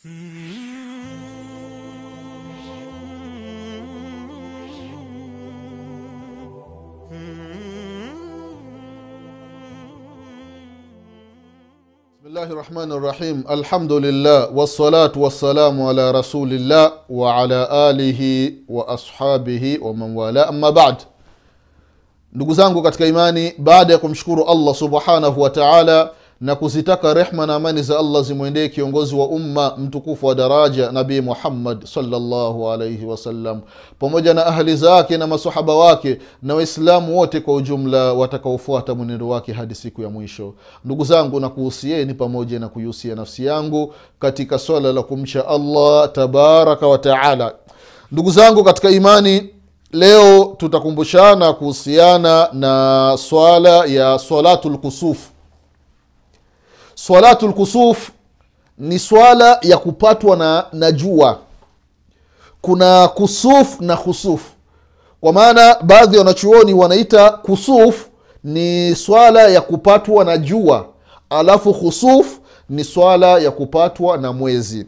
bismillahi rahmani rahim alhamdulillah wassalatu wassalamu ala rasulillah wa ala alihi wa ashabihi wa man wala amma bad ndugu zangu katika imani baada ya kumshukuru allah subhanahu wa taala na kuzitaka rehma na amani za allah zimwendee kiongozi wa umma mtukufu wa daraja nabii muhammad salllahu alaihi wasallam pamoja na ahli zake na masahaba wake na waislamu wote kwa ujumla watakaofuata mwenendo wake hadi siku ya mwisho ndugu zangu na kuhusieni pamoja na kuihusia nafsi yangu katika swala la kumcha allah tabaraka wa taala ndugu zangu katika imani leo tutakumbushana kuhusiana na swala ya swalatu lkusufu swalatu lkusuf ni swala ya kupatwa na, na jua kuna kusuf na khusuf kwa maana baadhi ya wanachuoni wanaita kusuf ni swala ya kupatwa na jua alafu khusuf ni swala ya kupatwa na mwezi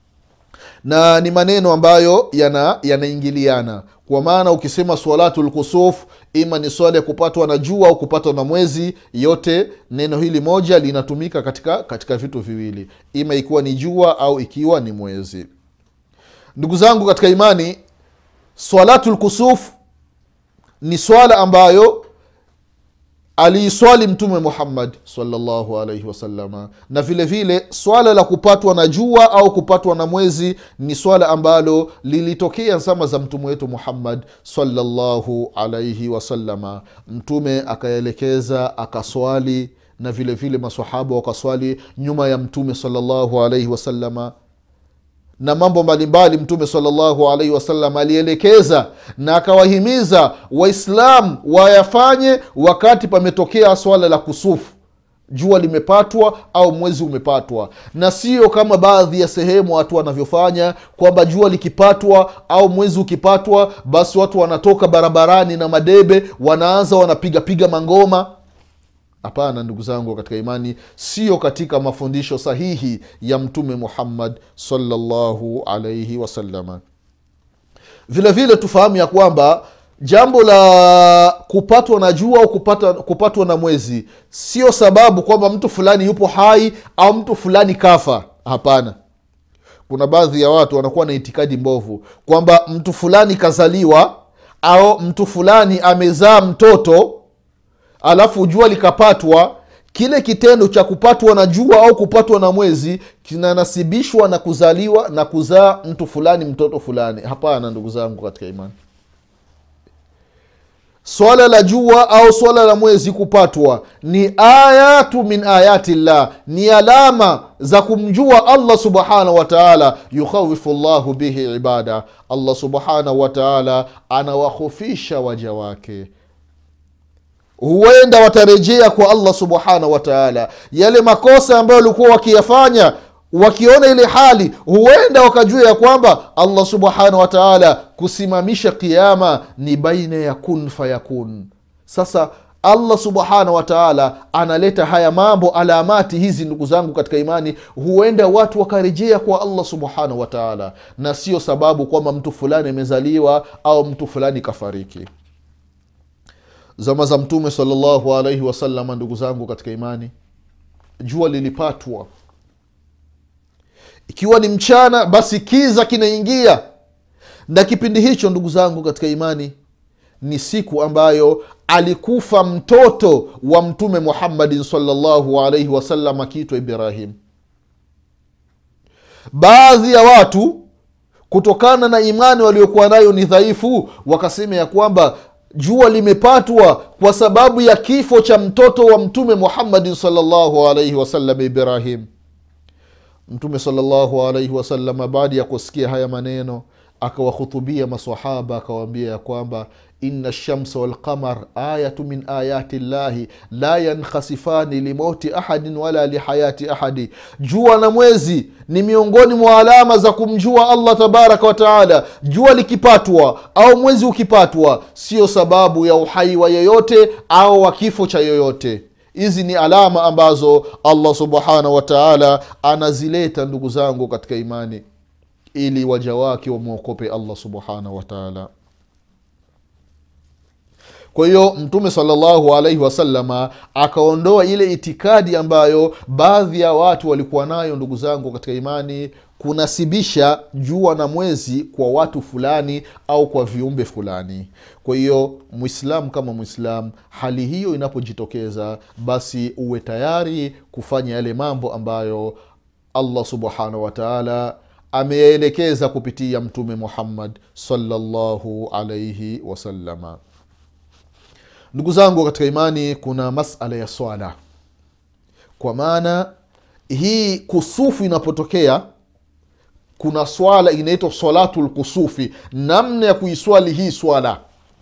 na ni maneno ambayo yana yanaingiliana kwa maana ukisema swalatu lkusuf ima ni swala ya kupatwa na jua au kupatwa na mwezi yote neno hili moja linatumika katika katika vitu viwili ima ikiwa ni jua au ikiwa ni mwezi ndugu zangu katika imani swalatu lkusuf ni swala ambayo aliiswali mtume muhammad salllahu alaihi wasalama na vile vile swala la kupatwa na jua au kupatwa na mwezi ni swala ambalo lilitokea zama za mtume wetu muhammad salllahu alaihi wasalama mtume akaelekeza akaswali na vile vile masahaba wakaswali nyuma ya mtume salllahu alaihi wasalama na mambo mbalimbali mtume salllahu alaihi wasallam alielekeza na akawahimiza waislamu wayafanye wakati pametokea swala la kusufu jua limepatwa au mwezi umepatwa na sio kama baadhi ya sehemu watu wanavyofanya kwamba jua likipatwa au mwezi ukipatwa basi watu wanatoka barabarani na madebe wanaanza wanapigapiga mangoma hapana ndugu zangu katika imani sio katika mafundisho sahihi ya mtume muhammad salllahu alaihi wasalama vile vile tufahamu ya kwamba jambo la kupatwa na jua au kupata, kupatwa na mwezi sio sababu kwamba mtu fulani yupo hai au mtu fulani kafa hapana kuna baadhi ya watu wanakuwa na itikadi mbovu kwamba mtu fulani kazaliwa au mtu fulani amezaa mtoto alafu jua likapatwa kile kitendo cha kupatwa na jua au kupatwa na mwezi kinanasibishwa na kuzaliwa na kuzaa mtu fulani mtoto fulani hapana ndugu zangu katika imani swala la jua au swala la mwezi kupatwa ni ayatu min ayati llah ni alama za kumjua allah subhanahu wataala yukhawifu llahu bihi ibada allah subhanahu wataala anawahofisha waja wake huenda watarejea kwa allah subhanahu wataala yale makosa ambayo walikuwa wakiyafanya wakiona ile hali huenda wakajua ya kwamba allah subhanahu wataala kusimamisha kiama ni baina ya kun fayakun sasa allah subhanahu wataala analeta haya mambo alamati hizi ndugu zangu katika imani huenda watu wakarejea kwa allah subhanahu wataala na sio sababu kwamba mtu fulani amezaliwa au mtu fulani kafariki zama za mtume salllahu alaihi wasalama ndugu zangu katika imani jua lilipatwa ikiwa ni mchana basi kiza kinaingia na kipindi hicho ndugu zangu katika imani ni siku ambayo alikufa mtoto wa mtume muhammadin salllahu alaihi wasallam akiitwa ibrahim baadhi ya watu kutokana na imani waliokuwa nayo ni dhaifu wakasema ya kwamba jua limepatwa kwa sababu ya kifo cha mtoto wa mtume muhammadin salllahu alaihi wasallam ibrahim mtume salllahu alaihi wasalama baada ya kusikia haya maneno akawahutubia masahaba akawaambia ya kwamba ina lshamsa walqamar ayatu min ayati llahi la yankhasifani limauti ahadin wala lihayati ahadi jua na mwezi ni miongoni mwa alama za kumjua allah tabaraka wataala jua likipatwa au mwezi ukipatwa sio sababu ya uhai wa yoyote au wa kifo cha yoyote hizi ni alama ambazo allah subhanahu wataala anazileta ndugu zangu katika imani ili waja wake wamwokope allah subhanahu wataala kwa hiyo mtume salllahu alaihi wasalama akaondoa ile itikadi ambayo baadhi ya watu walikuwa nayo ndugu zangu katika imani kunasibisha jua na mwezi kwa watu fulani au kwa viumbe fulani kwa hiyo mwislamu kama mwislamu hali hiyo inapojitokeza basi uwe tayari kufanya yale mambo ambayo allah subhanahu wataala ameyaelekeza kupitia mtume muhammad salllahu alaihi wasalama ndugu zangu katika imani kuna masala ya swala kwa maana hii kusufu inapotokea kuna swala inaitwa salatu lkusufi namna ya kuiswali hii swala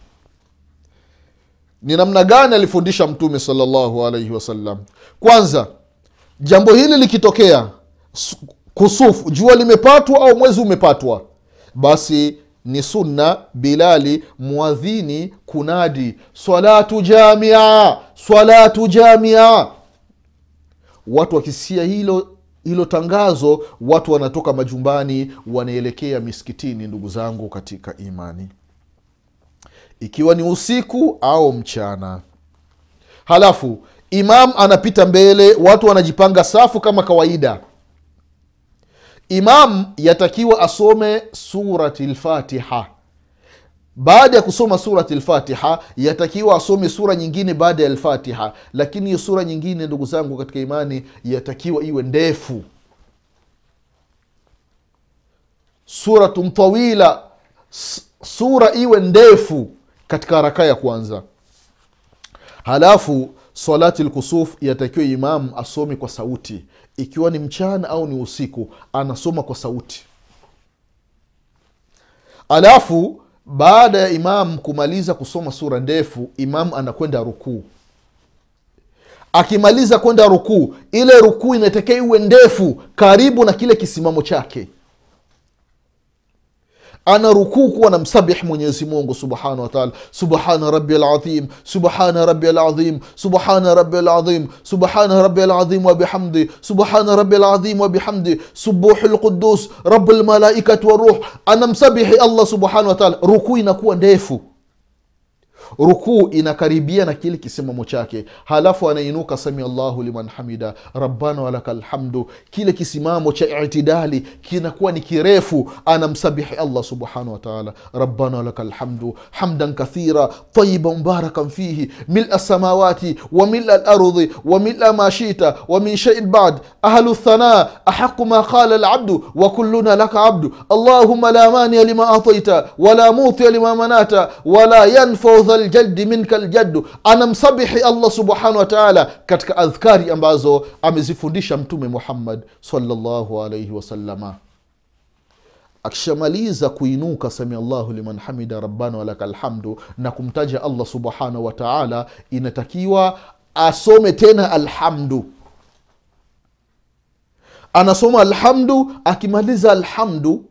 ni namna gani alifundisha mtume salllahu alaihi wasallam kwanza jambo hili likitokea kusufu jua limepatwa au mwezi umepatwa basi ni sunna bilali mwadhini kunadi salatu jamia salatu jamia watu wakisia hilo hilo tangazo watu wanatoka majumbani wanaelekea miskitini ndugu zangu katika imani ikiwa ni usiku au mchana halafu imam anapita mbele watu wanajipanga safu kama kawaida imam yatakiwa asome surati lfatiha baada ya kusoma surati lfatiha yatakiwa asome sura nyingine baada ya lfatiha lakini hiyo sura nyingine ndugu zangu katika imani yatakiwa iwe ndefu suratun tawila sura iwe ndefu katika raka ya kwanza halafu salati lkusuf yatakiwa imamu asome kwa sauti ikiwa ni mchana au ni usiku anasoma kwa sauti alafu baada ya imamu kumaliza kusoma sura ndefu imamu anakwenda rukuu akimaliza kwenda rukuu ile rukuu inatakiwa iwe ndefu karibu na kile kisimamo chake ana rukuu kuwa na msabih mwenyezi mungu subhanahu wataala subhana rabi lazim subhana rabi lazim subhana rabi lazim subhana rabi lazim wabihamdi subhana rabi lazim wabihamdi subuhu lqudus rabu lmalaikat waruh anamsabihi allah subhanahu wataala rukuu inakuwa ndefu rukuu inakaribia na kile kisimamo chake halafu anainuka sami allahu liman hamida rabbana walaka lhamdu kile kisimamo cha itidali kinakuwa ni kirefu anamsabihi allah subhanahu wataala rabbana walaka lhamdu hamdan kathira tayiba mubarakan fihi mila samawati wa mila lardhi wa mila ma shita wa min shei bad ahlu thana ahaqu ma qala labdu wa kulluna laka abdu allahuma la mania lima ataita wala mutia lima manata wala yanfau dha ljaldi minka ljaddu anamsabihi allah subhanahu wataala katika adhkari ambazo amezifundisha mtume muhammad salllahu alaihi wasalama akishamaliza kuinuka sami allahu liman hamida rabbana walaka lhamdu na kumtaja allah subhanahu wataala inatakiwa asome tena alhamdu anasoma alhamdu akimaliza alhamdu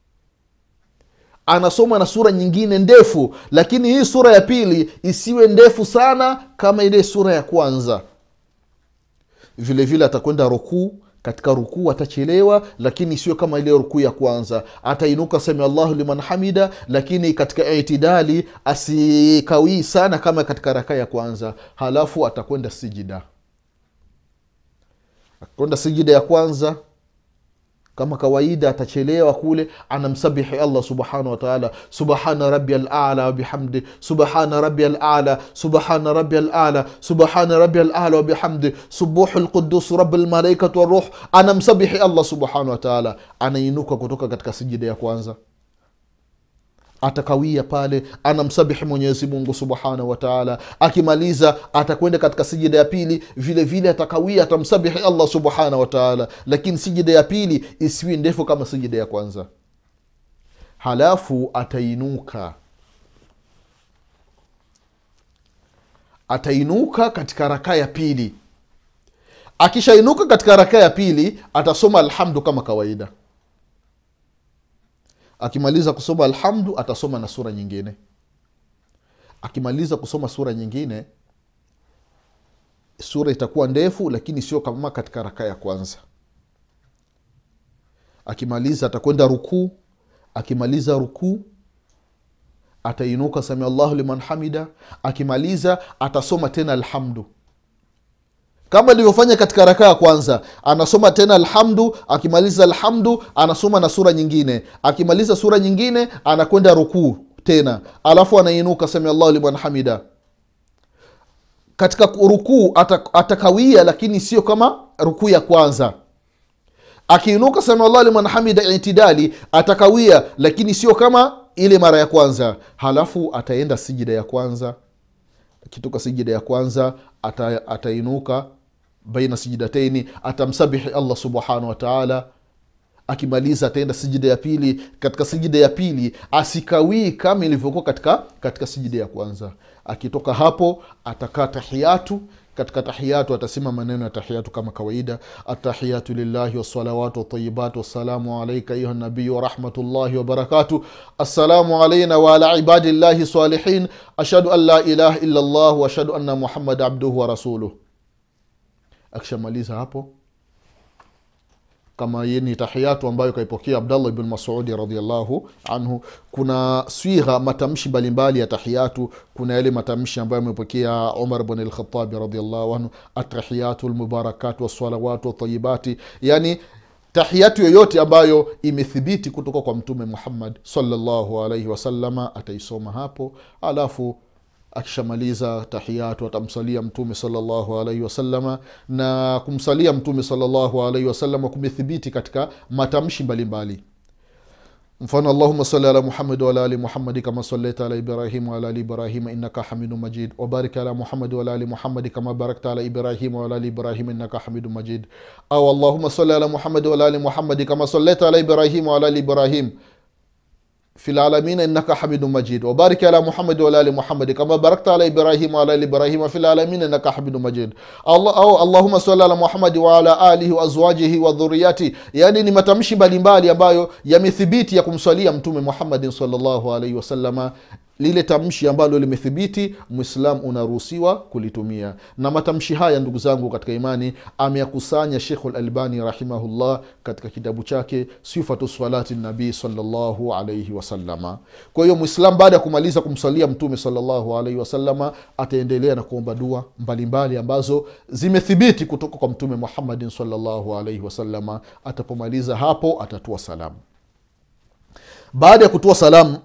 anasoma na sura nyingine ndefu lakini hii sura ya pili isiwe ndefu sana kama ile sura ya kwanza vile vile atakwenda rukuu katika rukuu atachelewa lakini isiwe kama ile rukuu ya kwanza atainuka sami allahu liman hamida lakini katika itidali asikawii sana kama katika raka ya kwanza halafu atakwenda sijida atakwenda sijida ya kwanza kama kawaida atachelewa kule anamsabihi allah subhanahu wataala subhana rabi alala wabihamdi subhana rabi alala subhana rabi alala subhana rabi alala wabihamdi subuhu lqudus rabi lmalaikatu waruh anamsabihi allah subhanahu wataala anainuka kutoka katika sijida ya kwanza atakawia pale anamsabihi mwenyezi mungu subhanahu wataala akimaliza atakwenda katika sijida ya pili vile vile atakawia atamsabihi allah subhanahu wataala lakini sijida ya pili isiwi ndefu kama sijida ya kwanza halafu atainuka atainuka katika rakaa ya pili akishainuka katika rakaa ya pili atasoma alhamdu kama kawaida akimaliza kusoma alhamdu atasoma na sura nyingine akimaliza kusoma sura nyingine sura itakuwa ndefu lakini sio kama katika raka ya kwanza akimaliza atakwenda rukuu akimaliza rukuu atainuka samia llahu liman hamida akimaliza atasoma tena alhamdu kama ilivyofanya katika rakaa ya kwanza anasoma tena alhamdu akimaliza alhamdu anasoma na sura nyingine akimaliza sura nyingine anakwenda rukuu tena alafu anainuka samia llahu liman hamida katika rukuu ata- atakawia lakini sio kama rukuu ya kwanza akiinuka samiallah liman hamida itidali atakawia lakini sio kama ile mara ya kwanza halafu ataenda sijida ya kwanza akitoka sijida ya kwanza ata, atainuka baina sijidataini atamsabihi allah subhanahu wataala akimaliza ataenda sijida ya pili katika sijida ya pili asikawii kama ilivyokuwa katika katika sijida ya kwanza akitoka hapo atakaa tahiyatu katika tahiyatu atasema maneno ya tahiyatu kama kawaida atahiyatu lillahi wassalawatu watayibat wassalamu alaika ayuha nabiyu warahmatullahi wabarakatu assalamu alaina waala ibadillahi salihin ashhadu an la ilaha illa llah waashhadu anna muhammad abduhu wa rasuluh akishamaliza hapo kama ye ni tahiyatu ambayo kaipokea abdallah ibn masudi radiallahu anhu kuna swigha matamshi mbalimbali ya tahiyatu kuna yale matamshi ambayo amepokea umar bn lkhatabi radiallahu anhu atahiyatu lmubarakatu wassalawatu watayibati yani tahiyatu yoyote ambayo imethibiti kutoka kwa mtume muhammad salllahu alaihi wasalama ataisoma hapo alafu akishamaliza tahiyatu atamsalia mtume salllahu alaihi wasalama na kumsalia mtume salllahu alaihi wasalama kumethibiti katika matamshi mbalimbali mfano allahuma sali ala muhamad waala ali muhamadi kama salaita ala ibrahim waala ali ibrahima innaka hamidu majid wabarik ala muhamadi waala ali muhamadi kama barakta ala ibrahima waala ali ibrahima innaka hamidu majid au allahuma sali ala muhamadi waala ali muhamadi kama salaita ala ibrahima waala ali ibrahim في العالمين انك حميد مجيد وبارك على محمد وعلى ال محمد كما باركت على ابراهيم وعلى ال ابراهيم في العالمين انك حميد مجيد الله أو اللهم صل على محمد وعلى اله وازواجه وذرياته يعني ni matamshi mbalimbali ambayo yamethibiti ya kumswalia mtume muhammadin salllahu alaihi wasalama lile tamshi ambalo limethibiti mwislam unaruhusiwa kulitumia na matamshi haya ndugu zangu katika imani ameyakusanya shekhu lalbani rahimahullah katika kitabu chake sifatu salati nabii salllahu alaihi wasalama kwa hiyo mwislam baada ya kumaliza kumsalia mtume salllahu alaihi wasalama ataendelea na kuomba dua mbalimbali ambazo zimethibiti kutoka kwa mtume muhammadin salllahu alaihi wasalama atapomaliza hapo atatua salamu baada ya kutoa salamu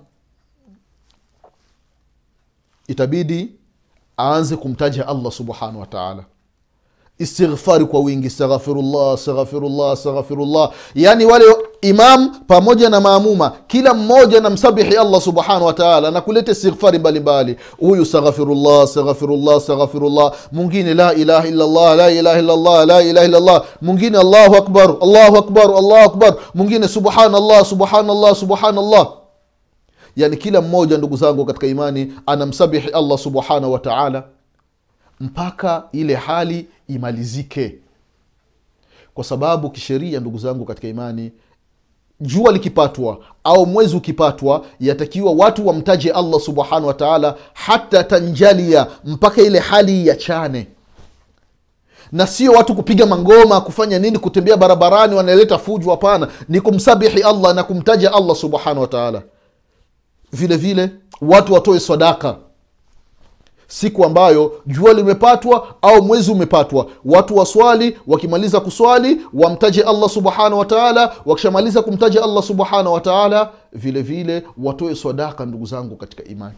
itabidi aanze kumtaja allah subhanahu wataala istighfari kwa wingi astaghfirullah astaghfirullah astaghfirullah yaani wale imam pamoja na maamuma kila mmoja na msabihi allah subhanahu wataala na kuleta istighfari mbalimbali huyu astaghfirullah astaghfirullah astaghfirullah mwingine la ilaha illallah la ilaha illallah la ilaha illallah mwingine allahu akbar allahu akbar allahu akbar mwingine subhanallah subhanallah subhanallah yani kila mmoja ndugu zangu katika imani anamsabihi allah subhanahu wataala mpaka ile hali imalizike kwa sababu kisheria ndugu zangu katika imani jua likipatwa au mwezi ukipatwa yatakiwa watu wamtaje allah subhanahu wataala hata tanjalia mpaka ile hali yachane na sio watu kupiga mangoma kufanya nini kutembea barabarani wanaleta fuju hapana ni kumsabihi allah na kumtaja allah subhanahu wataala vile vile watu watoe sadaka siku ambayo jua limepatwa au mwezi umepatwa watu waswali wakimaliza kuswali wamtaje allah subhanahu wataala wakishamaliza kumtaja allah subhanahu wataala vile vile watoe sadaka ndugu zangu katika imani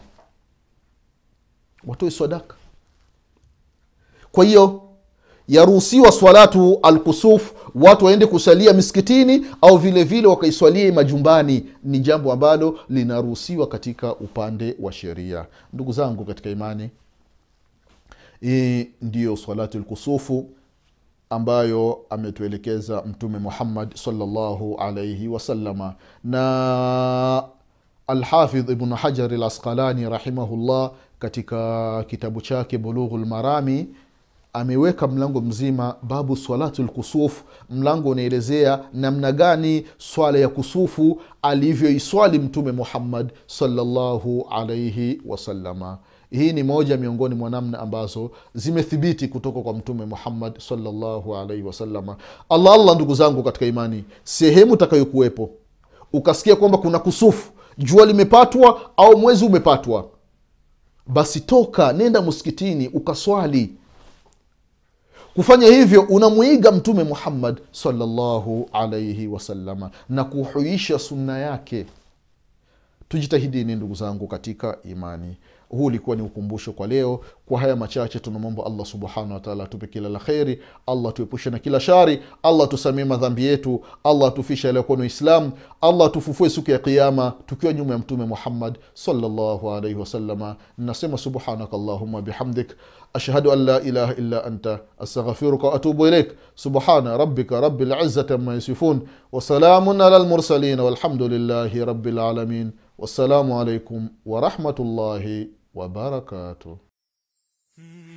watoe sadaka kwa hiyo yaruhusiwa swalatu alkusuf watu waende kusalia miskitini au vile vile wakaiswalie majumbani ni jambo ambalo linaruhusiwa katika upande wa sheria ndugu zangu katika imani hii ndiyo salatu lkusufu ambayo ametuelekeza mtume muhammad salllahu alaihi wasalama na alhafidh ibnu hajari lasqalani rahimahullah katika kitabu chake bulughu lmarami ameweka mlango mzima babu salatu lkusuf mlango unaelezea namna gani swala ya kusufu alivyoiswali mtume muhammad salllahu alaihi wasalama hii ni moja miongoni mwa namna ambazo zimethibiti kutoka kwa mtume muhammad salllahu alaihi wasalama allah allah ndugu zangu katika imani sehemu utakayokuwepo ukasikia kwamba kuna kusufu jua limepatwa au mwezi umepatwa basi toka nenda msikitini ukaswali kufanya hivyo unamwiga mtume muhammad salllahu alaihi wasalama na kuhuisha sunna yake tujitahidini ndugu zangu katika imani huu ulikuwa ni ukumbusho kwa leo kwa haya machache tunamwomba allah subhanahu wataala atupe kila la kheri allah tuepushe na kila shari allah tusamie madhambi yetu allah atufishe aliyokuwa ni uislamu allah atufufue siku ya qiama tukiwa nyuma ya mtume muhammad salllahu alaihi wasalama nasema subhanaka allahuma bihamdik ashhadu an la ilaha illa anta astaghfiruka waatubu ilaik subhana rabbika rabi lizati ama yasifun wasalamun ala lmursalin walhamdulillahi rabi lalamin wassalamu alaikum warahmatullahi wabarakatuh